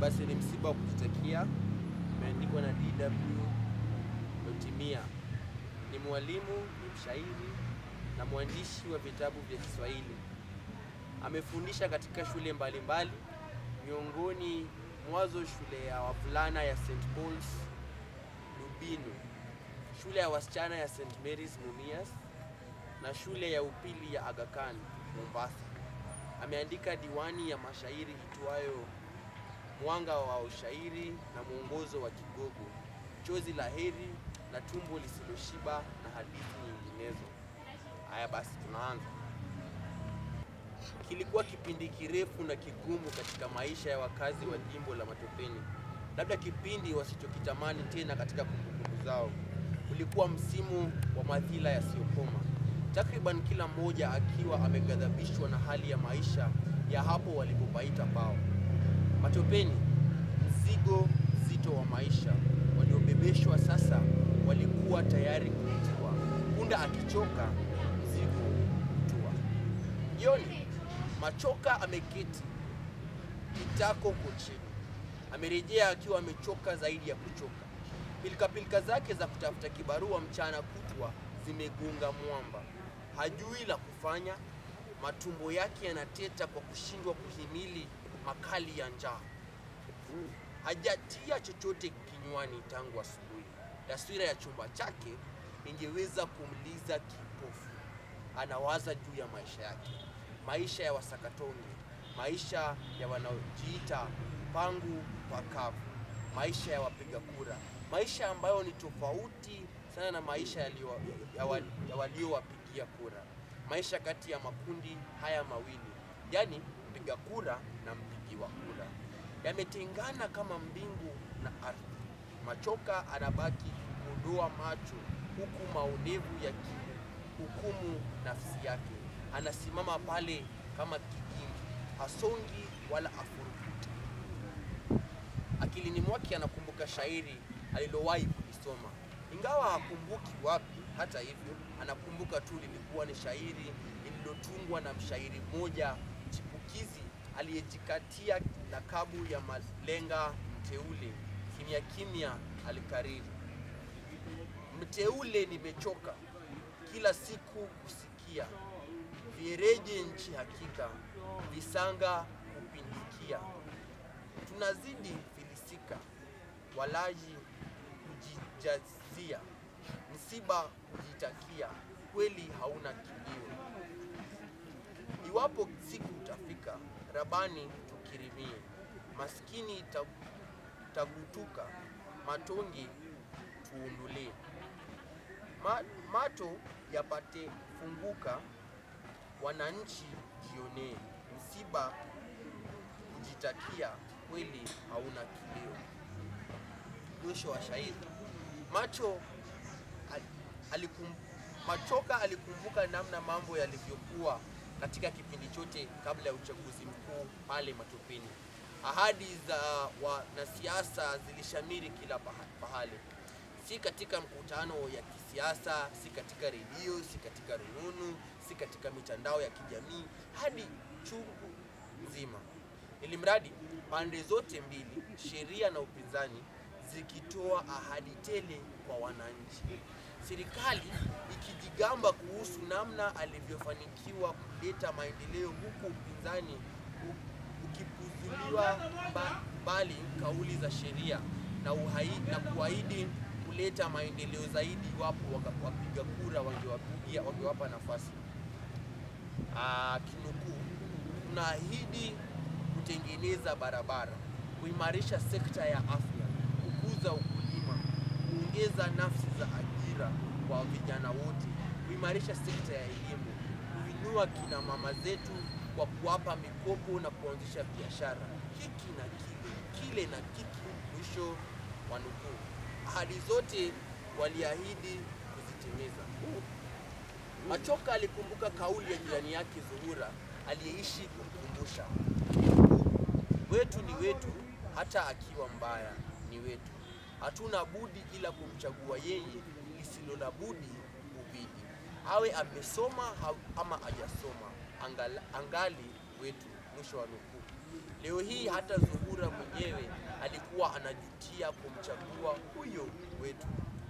basi ni msiba wa kujitakia, imeandikwa na DW Lotimia. Ni mwalimu, ni mshairi na mwandishi wa vitabu vya Kiswahili. Amefundisha katika shule mbalimbali, miongoni mwazo shule ya wavulana ya St Paul's Lubinu, shule ya wasichana ya St Mary's Mumias na shule ya upili ya Aga Khan Mombasa. Ameandika diwani ya mashairi itwayo Mwanga wa Ushairi na Mwongozo wa Kigogo, Chozi la Heri na Tumbo Lisiloshiba na hadithi nyinginezo. Haya basi, tunaanza. Kilikuwa kipindi kirefu na kigumu katika maisha ya wakazi wa jimbo la Matopeni, labda kipindi wasichokitamani tena katika kumbukumbu zao. Ulikuwa msimu wa madhila yasiyokoma, takriban kila mmoja akiwa ameghadhabishwa na hali ya maisha ya hapo walipopaita pao. Matopeni, mzigo mzito wa maisha waliobebeshwa sasa walikuwa tayari kutua. Punda akichoka, mzigo hutua. Jioni, Machoka ameketi kitako kochini, amerejea akiwa amechoka zaidi ya kuchoka. Pilikapilika zake za kutafuta kibarua mchana kutwa zimegonga mwamba, hajui la kufanya. Matumbo yake yanateta kwa kushindwa kuhimili makali ya njaa. Hajatia chochote kinywani tangu asubuhi. Taswira ya chumba chake ingeweza kumliza kipofu. Anawaza juu ya maisha yake, maisha ya wasakatonge, maisha ya wanaojiita pangu pakavu, maisha ya wapiga kura, maisha ambayo ni tofauti sana na maisha yaliyo- ya wa- ya waliowapigia kura, maisha kati ya makundi haya mawili, yaani mpiga kura na mpigiwa kura, yametengana kama mbingu na ardhi. Machoka anabaki kudoa macho huku maonevu yakihukumu nafsi yake. Anasimama pale kama kijingi, hasongi wala afurukuti. Akilini mwake anakumbuka shairi alilowahi kulisoma, ingawa hakumbuki wapi. Hata hivyo, anakumbuka tu lilikuwa ni shairi lililotungwa na mshairi mmoja chipukizi aliyejikatia lakabu ya malenga mteule. Kimya kimya alikariri, mteule, nimechoka kila siku kusikia viereje nchi hakika, visanga kupindikia, tunazidi filisika, walaji kujijazia, msiba kujitakia, kweli hauna kilio. Iwapo siku utafika, Rabani tukirimie, maskini ta- tagutuka, matonge tuundulie, Ma, mato yapate funguka, wananchi jionee, msiba kujitakia, kweli hauna kilio. Mwisho wa shairi. Macho al- alikum, Machoka alikumbuka namna mambo yalivyokuwa katika kipindi chote kabla ya uchaguzi mkuu pale Matopeni. Ahadi za wanasiasa zilishamiri kila paha- pahali, si katika mkutano ya kisiasa, si katika redio, si katika rununu, si katika mitandao ya kijamii, hadi chungu nzima ili mradi pande zote mbili, sheria na upinzani, zikitoa ahadi tele kwa wananchi, serikali ikijigamba kuhusu namna alivyofanikiwa kuleta maendeleo, huku upinzani u- ukipuzuliwa mba- mbali kauli za sheria na, uhai, na kuahidi kuleta maendeleo zaidi iwapo waka- wapiga kura wangewapigia wangewapa nafasi. Ah, kinukuu, tunaahidi kutengeneza barabara, kuimarisha sekta ya afya, kukuza ukulima, kuongeza nafsi za ajira kwa vijana wote, kuimarisha sekta ya elimu, kuinua kina mama zetu kwa kuwapa mikopo na kuanzisha biashara, hiki na kile, kile na kiki. Mwisho wa nukuu. Ahadi zote waliahidi kuzitimiza. Machoka alikumbuka kauli ya jirani yake Zuhura aliyeishi kumkumbusha, wetu ni wetu, hata akiwa mbaya ni wetu. Hatuna budi ila kumchagua yeye, lisilo na budi ubidi, awe amesoma ha- ama hajasoma, angala- angali wetu. Mwisho wa nukuu. Leo hii hata Zuhura mwenyewe pia kumchagua huyo wetu.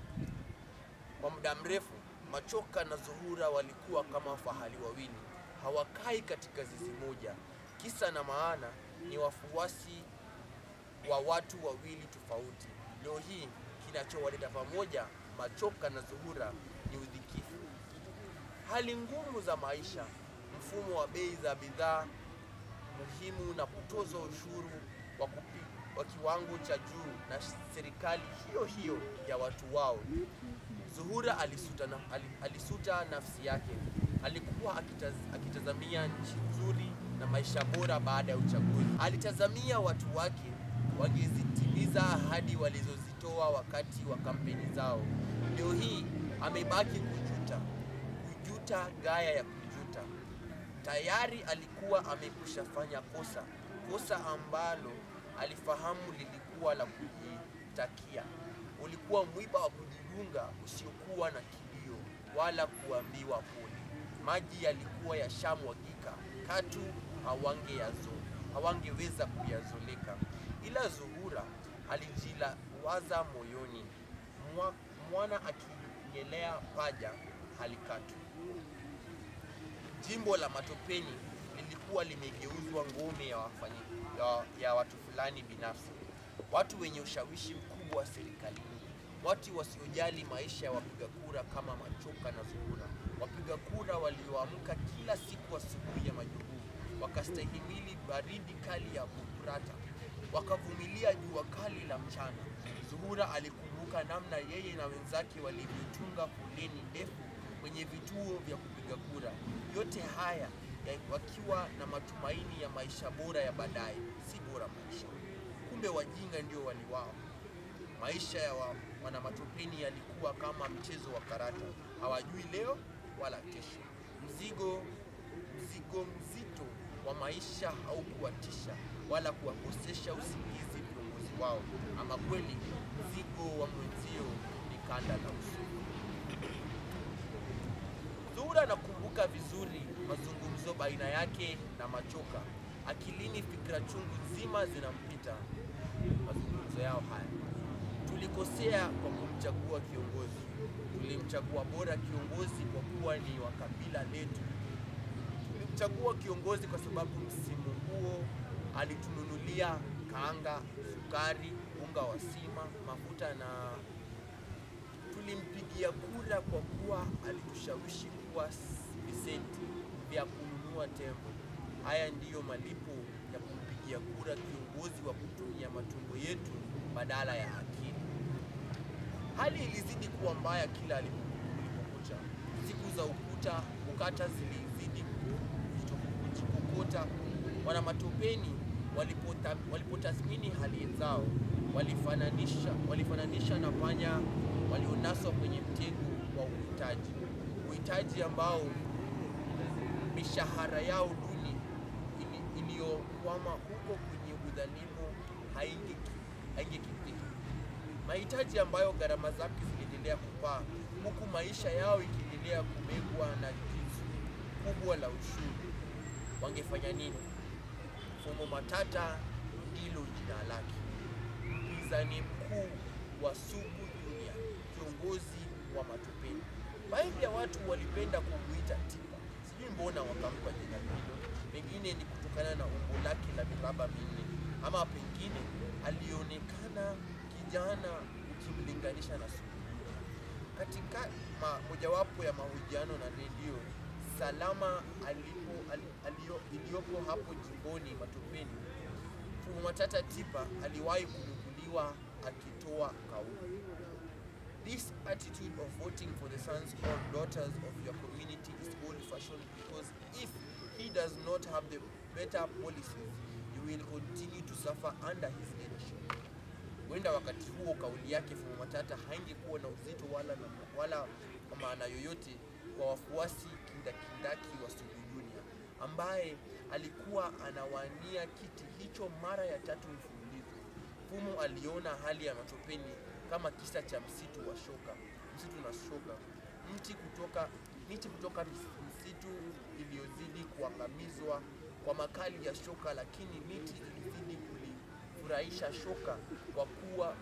Kwa muda mrefu, Machoka na Zuhura walikuwa kama fahali wawili, hawakai katika zizi moja. Kisa na maana ni wafuasi wa watu wawili tofauti. Leo hii kinachowaleta pamoja Machoka na Zuhura ni udhikifu, hali ngumu za maisha, mfumo wa bei za bidhaa muhimu na kutozwa ushuru wa, kupi, wa kiwango cha juu na serikali hiyo hiyo ya watu wao. Zuhura alisuta, na, alisuta nafsi yake. Alikuwa akitaz, akitazamia nchi nzuri na maisha bora baada ya uchaguzi. Alitazamia watu wake wangezitimiza ahadi walizozitoa wakati wa kampeni zao. Leo hii amebaki kujuta, kujuta gaya ya kujuta. Tayari alikuwa amekwisha fanya kosa, kosa ambalo alifahamu lilikuwa la kujitakia. Ulikuwa mwiba wa kujidunga usiokuwa na kilio wala kuambiwa pole. Maji yalikuwa yashamwagika, katu hawangeyazo hawangeweza kuyazoleka. Ila Zuhura alijilawaza moyoni, mwa, mwana akingelea paja halikatu. Jimbo la Matopeni lilikuwa limegeuzwa ngome ya, wafanyi, ya, ya watu fulani binafsi, watu wenye ushawishi mkubwa serikalini, watu wasiojali maisha ya wapiga kura kama Machoka na Zuhura, wapiga kura walioamka kila siku asubuhi ya majukumu, wakastahimili baridi kali ya Bukurata, wakavumilia jua kali la mchana. Zuhura alikumbuka namna yeye na wenzake walivyotunga foleni ndefu kwenye vituo vya kupiga kura, yote haya ya wakiwa na matumaini ya maisha bora ya baadaye, si bora maisha. Kumbe wajinga ndio waliwao. Maisha ya wa, wanamatopeni yalikuwa kama mchezo wa karata, hawajui leo wala kesho. Mzigo mzigo mzito wa maisha haukuwatisha wala kuwakosesha usingizi viongozi wao. Ama kweli mzigo wa mwenzio ni kanda la uso. Zuhura anakumbuka vizuri mazungumzo baina yake na Machoka. Akilini fikra chungu nzima zinampita mazungumzo yao haya. Tulikosea kwa kumchagua kiongozi, tulimchagua bora kiongozi kwa kuwa ni wa kabila letu. Tulimchagua kiongozi kwa sababu msimu huo alitununulia kaanga, sukari, unga wa sima, mafuta na tulimpigia kura kwa kuwa alitushawishi kuwa visenti vya kununua tembo. Haya ndiyo malipo ya kumpigia kura kiongozi wa kutumia matumbo yetu badala ya akili. Hali ilizidi kuwa mbaya kila kulipokucha. Siku za ukuta ukata zilizidi kujikokota. Wanamatopeni walipotathmini hali zao walifananisha, walifananisha na panya walionaswa kwenye mtego wa uhitaji, uhitaji ambao mishahara yao duni iliyokwama huko kwenye udhalimu haingekidhiki, mahitaji ambayo gharama zake ziliendelea kupaa, huku maisha yao ikiendelea kumegwa na jizu kubwa la ushuru. Wangefanya nini? Fumo Matata ndilo jina lake, mpinzani mkuu wa Sugu Junior, kiongozi wa Matopeni. Baadhi ya watu walipenda kumuita Tipa, sijui mbona wakampa jina hilo. Pengine ni kutokana na umbo lake la miraba minne, ama pengine alionekana kijana ukimlinganisha na Sugu Junior. Katika ma, mojawapo ya mahojiano na redio Salama alipo, al, alio, iliyopo hapo jimboni Matopeni, Fumo Matata Tipa aliwahi kunukuliwa akitoa kauli This attitude of voting for the sons or daughters of your community is old-fashioned because if he does not have the better policies, you will continue to suffer under his leadership. Huenda wakati huo kauli yake Fumo Matata haingekuwa na uzito wala, wala kwa maana yoyote kwa wafuasi kindakindaki wa Sugu Junior ambaye alikuwa anawania kiti hicho mara ya tatu mfululizo. Fumo aliona hali ya Matopeni kama kisa cha msitu wa shoka, msitu na shoka, mti kutoka miti kutoka msitu iliyozidi kuangamizwa kwa makali ya shoka, lakini miti ilizidi kulifurahisha shoka kwa kuwa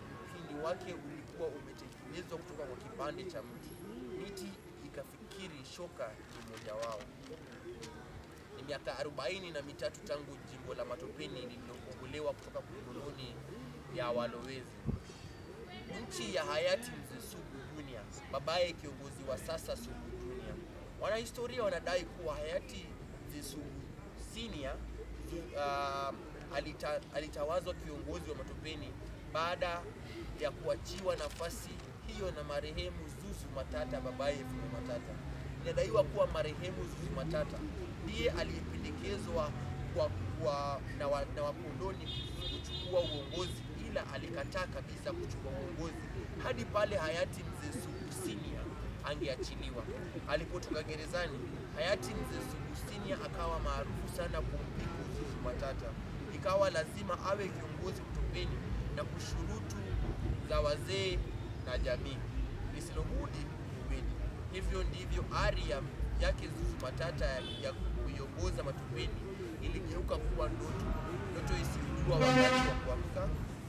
mwili wake ulikuwa umetengenezwa kutoka kwa kipande cha mti. Miti ikafikiri shoka ni mmoja wao. Ni miaka arobaini na mitatu tangu jimbo la Matopeni lililokombolewa kutoka koloni ya walowezi. Nchi ya hayati mzee Sugu Junior, babaye kiongozi wa sasa Sugu Junior. Wanahistoria wanadai kuwa hayati mzee Sugu Senior uh, alita, alitawazwa kiongozi wa Matopeni baada ya kuachiwa nafasi hiyo na marehemu Zuzu Matata, babaye Fumo Matata. Inadaiwa kuwa marehemu Zuzu Matata ndiye aliyependekezwa kwa, kwa, na, wa, na wakoloni kuchukua uongozi, ila alikataa kabisa kuchukua uongozi hadi pale hayati mzee Sugu Senior angeachiliwa. Alipotoka gerezani, hayati mzee Sugu Senior akawa maarufu sana kumpiku Zuzu Matata. Ikawa lazima awe kiongozi Matopeni na kushurutu za wazee na jamii lisilobudi kubidi. Hivyo ndivyo ari ya yake Zuzu Matata ya kuiongoza Matopeni iligeuka kuwa ndoto, ndoto isiyojua wakati wa kuamka,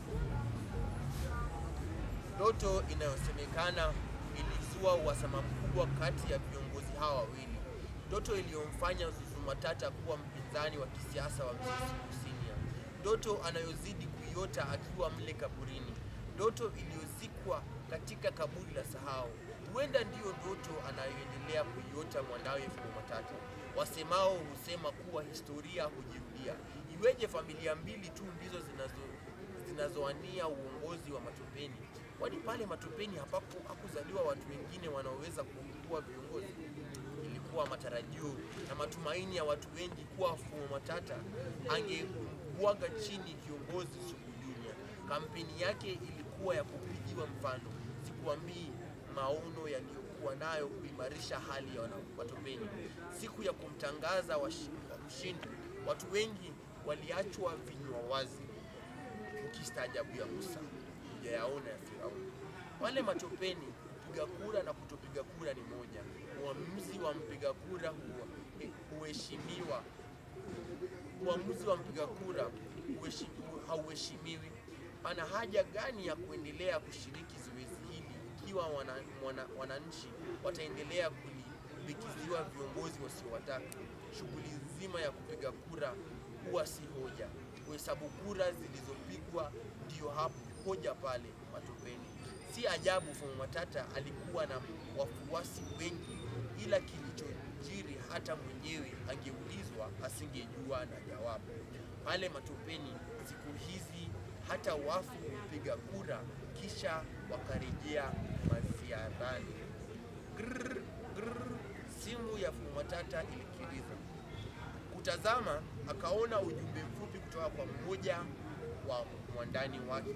ndoto inayosemekana ilizua uhasama mkubwa kati ya viongozi hawa wawili, ndoto iliyomfanya Zuzu Matata kuwa mpinzani wa kisiasa wa mzee Sugu Senior, ndoto anayozidi kuiota akiwa mle kaburini, ndoto iliyozikwa katika kaburi la sahau. Huenda ndiyo ndoto anayoendelea kuiota mwanawe Fumo Matata. Wasemao husema kuwa historia hujirudia. Iweje familia mbili tu ndizo zinazo zinazoania uongozi wa Matopeni? Kwani pale Matopeni hapapo hakuzaliwa watu wengine wanaoweza kuwa viongozi? Ilikuwa matarajio na matumaini ya watu wengi kuwa Fumo Matata angebwaga chini kiongozi Sugu Junior. Kampeni yake ilikuwa ya kupigiwa mfano. Sikuambii maono yaliyokuwa nayo kuimarisha hali ya wana- Matopeni. Siku ya kumtangaza washi- wa mshindi, watu wengi waliachwa vinywa wazi, ukistaajabu ya Musa hujayaona ya Firauni. Pale Matopeni, kupiga kura na kutopiga kura ni moja. Uamuzi wa mpiga kura huwa- huheshimiwa uamuzi wa mpiga kura huheshi- hauheshimiwi. Pana haja gani ya kuendelea kushiriki zoezi hili ikiwa wana, wana, wananchi wataendelea kulimbikiziwa viongozi wasiowataka? Shughuli nzima ya kupiga kura huwa si hoja. Kuhesabu kura zilizopigwa ndiyo hapo hoja pale Matopeni. Si ajabu Fumo Matata alikuwa na wafuasi wengi, ila kilichojiri hata mwenyewe angeulizwa asingejua na jawabu. Pale Matopeni siku hizi hata wafu hupiga kura kisha wakarejea maziarani. Grrr, grrr, simu ya Fumo Matata ilikiriza. Kutazama akaona ujumbe mfupi kutoka kwa mmoja wa mwandani wake.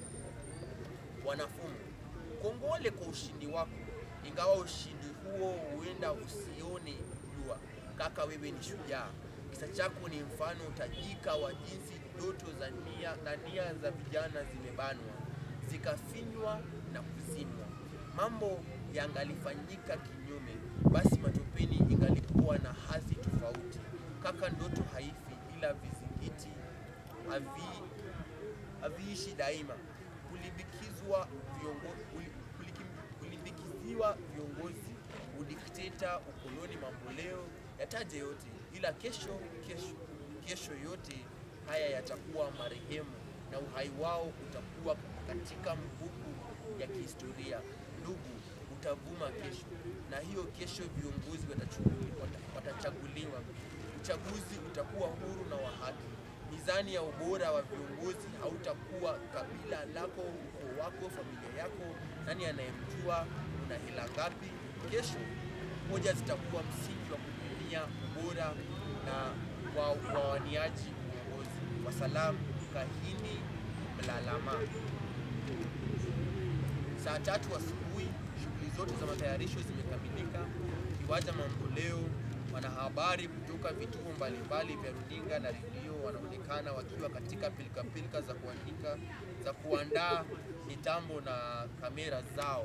Wanafumu, kongole kwa ushindi wako, ingawa ushindi huo huenda usione jua. Kaka, wewe ni shujaa. Kisa chako ni mfano tajika wa jinsi ndoto za nia na nia za vijana zimebanwa, zikafinywa na kuzimwa. Mambo yangalifanyika kinyume, basi Matopeni ingalikuwa na hadhi tofauti. Kaka, ndoto haifi, ila vizingiti havi haviishi daima. Kulimbikizwa viongo- kuli- kuliki- kulimbikiziwa viongozi, udikteta, ukoloni, mamboleo, yataje yote, ila kesho kesho kesho yote haya yatakuwa marehemu na uhai wao utakuwa katika mbuku ya kihistoria. Ndugu, utavuma kesho, na hiyo kesho viongozi watachu- wata- watachaguliwa. Uchaguzi utakuwa huru na wa haki. Mizani ya ubora wa viongozi hautakuwa kabila lako, ukoo wako, familia yako, nani anayemjua, una hela ngapi. Kesho hoja zitakuwa msingi wa kupimia ubora na wa wawaniaji uongozi. Wasalamu, Kahini Mlalama. Saa tatu asubuhi, shughuli zote za matayarisho zimekamilika. Kiwanja Mamboleo, wanahabari kutoka vituo mbalimbali vya runinga na redio wanaonekana wakiwa katika pilikapilika za kuandika za kuandaa mitambo na kamera zao,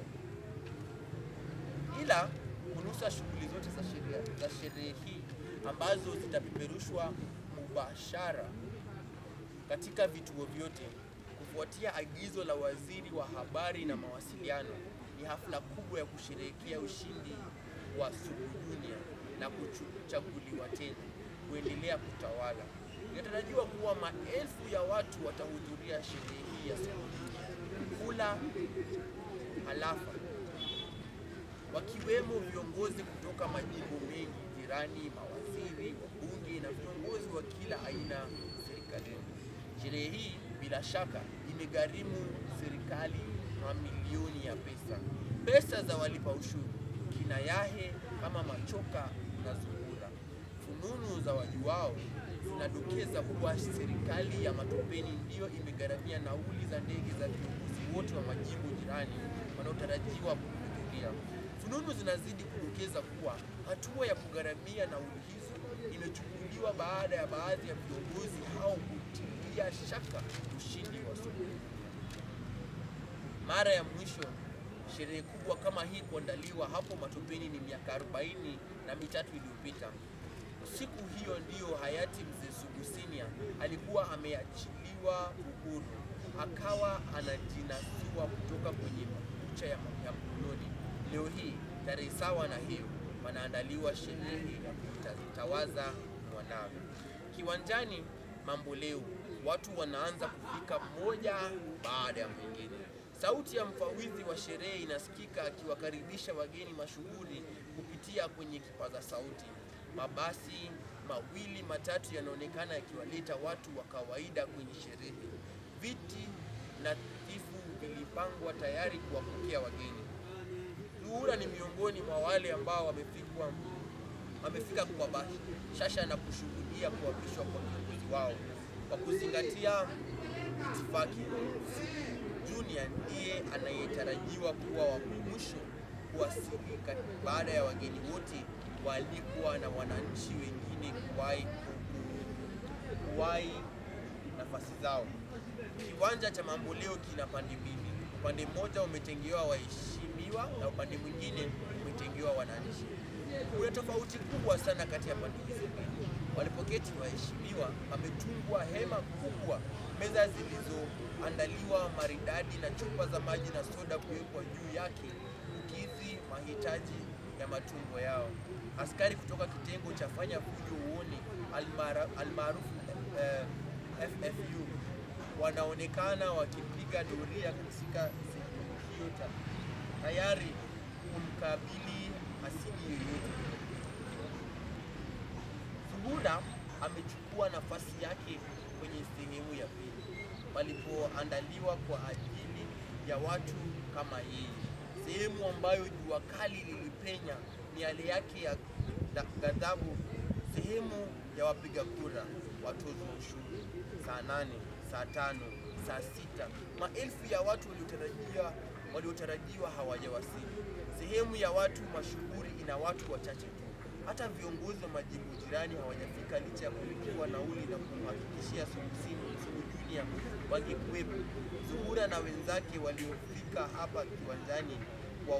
ila kunusa shughuli zote za sherehe za sherehe hii ambazo zitapeperushwa mubashara katika vituo vyote kufuatia agizo la waziri wa habari na mawasiliano, ni hafla kubwa ya kusherehekea ushindi wa Suluhu Junior na kuchaguliwa tena kuendelea kutawala. Inatarajiwa kuwa maelfu ya watu watahudhuria sherehe hii ya Suluhu kula halafa, wakiwemo viongozi kutoka majimbo mengi jirani, mawaziri, wabunge na viongozi wa kila aina serikalini. Sherehe hii bila shaka imegharimu serikali mamilioni ya pesa, pesa za walipa ushuru, kina Yahe kama Machoka na Zuhura. Fununu za wajuao zinadokeza kuwa serikali ya Matopeni ndiyo imegharamia nauli za ndege za viongozi wote wa majimbo jirani wanaotarajiwa kuhudhuria. Fununu zinazidi kudokeza kuwa hatua ya kugharamia nauli hizo imechukuliwa baada ya baadhi ya viongozi hao kutilia shaka ushindi wa Suluhu. Mara ya mwisho sherehe kubwa kama hii kuandaliwa hapo Matopeni ni miaka 40 na mitatu iliyopita. Siku hiyo ndiyo hayati mzee Sugu Senior alikuwa ameachiliwa uhuru, akawa anajinasua kutoka kwenye makucha ya ya mkononi. Leo hii tarehe sawa na hiyo, wanaandaliwa sherehe ya kumtawaza mwanawe kiwanjani Mambo Leo. Watu wanaanza kufika mmoja baada ya mwingine. Sauti ya mfawidhi wa sherehe inasikika akiwakaribisha wageni mashuhuri kupitia kwenye kipaza sauti. Mabasi mawili matatu yanaonekana yakiwaleta watu wa kawaida kwenye sherehe. Viti nadhifu vilipangwa tayari kuwapokea wageni. Zuhura ni miongoni mwa wale ambao wamefikwa wamefika kwa bashasha na kushuhudia kuapishwa kwa kiongozi wao. Kwa kuzingatia itifaki, Junior ndiye anayetarajiwa kuwa wa mwisho kuwasili baada ya wageni wote waalikwa na wananchi wengine kuwahi kuwahi nafasi zao. Kiwanja cha Mambo Leo kina pande mbili, upande mmoja umetengewa waheshimiwa na upande mwingine umetengewa wananchi. Kuna tofauti kubwa sana kati ya pande hizi mbili. Walipoketi waheshimiwa, pametungwa hema kubwa, meza zilizoandaliwa maridadi na chupa za maji na soda kuwekwa juu yake kukidhi mahitaji ya matumbo yao. Askari kutoka kitengo cha fanya fujo uone almaarufu eh, FFU wanaonekana wakipiga doria katika sehemu hiyo tayari kumkabili hasidi yoyote. Zuhura amechukua nafasi yake kwenye sehemu ya pili palipoandaliwa kwa ajili ya watu kama yeye, sehemu ambayo jua kali lilipenya miale yake ya ghadhabu, sehemu ya wapiga kura, watoza ushuru. Saa nane, saa tano, saa sita, maelfu ya watu waliotarajiwa waliotarajiwa hawajawasili. Sehemu ya watu mashuhuri ina watu wachache tu. Hata viongozi wa majimbo jirani hawajafika licha ya kulipiwa nauli na kumhakikishia Suluhu Junior wangekuwepo. Zuhura na wenzake waliofika hapa kiwanjani kwa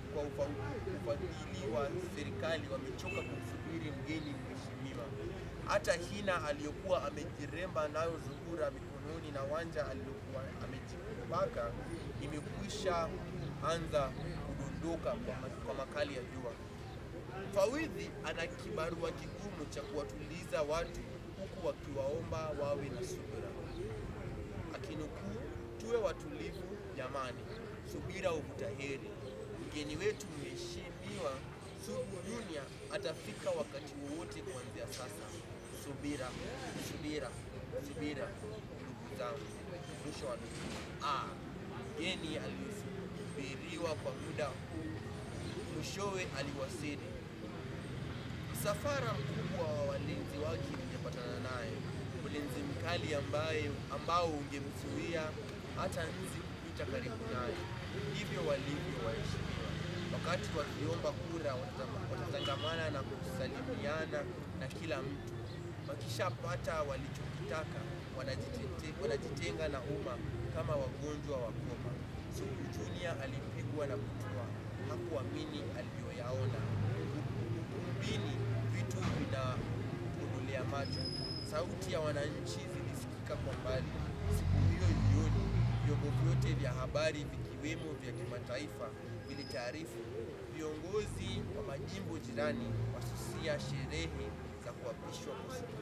ufadhili wa serikali wamechoka kumsubiri mgeni mheshimiwa. Hata hina aliyokuwa amejiremba nayo Zuhura mikononi na wanja aliyokuwa amejipaka imekwisha anza kudondoka kwa, kwa makali ya jua. Mfawidhi ana kibarua kigumu cha kuwatuliza watu huku wakiwaomba wawe na subira, akinukuu, tuwe watulivu jamani, subira huvuta heri. Mgeni wetu mheshimiwa Sugu Junior atafika wakati wowote kuanzia sasa. Subira, subira, subira, ndugu zangu. Mwisho wa nukuu. Ah, mgeni aliyesubiriwa kwa muda huu mwishowe aliwasili. Msafara mkubwa wa walinzi wake ungepatana naye, ulinzi mkali ambaye ambao ungemzuia hata nzi kupita karibu naye. Ndivyo walivyo waheshimiwa. Wakati wakiomba kura, watatangamana na kusalimiana na kila mtu. Wakishapata walichokitaka, wanajitete- wanajitenga na umma kama wagonjwa wa koma. Sugu Junior alipigwa na butwaa, hakuamini aliyoyaona. Ukumbini vitu vinamkodolea macho. Sauti ya wananchi zilisikika kwa mbali. Siku hiyo jioni, vyote vya habari vikiwemo vya kimataifa vilitaarifu viongozi wa majimbo jirani wasusia sherehe za kuapishwa kwa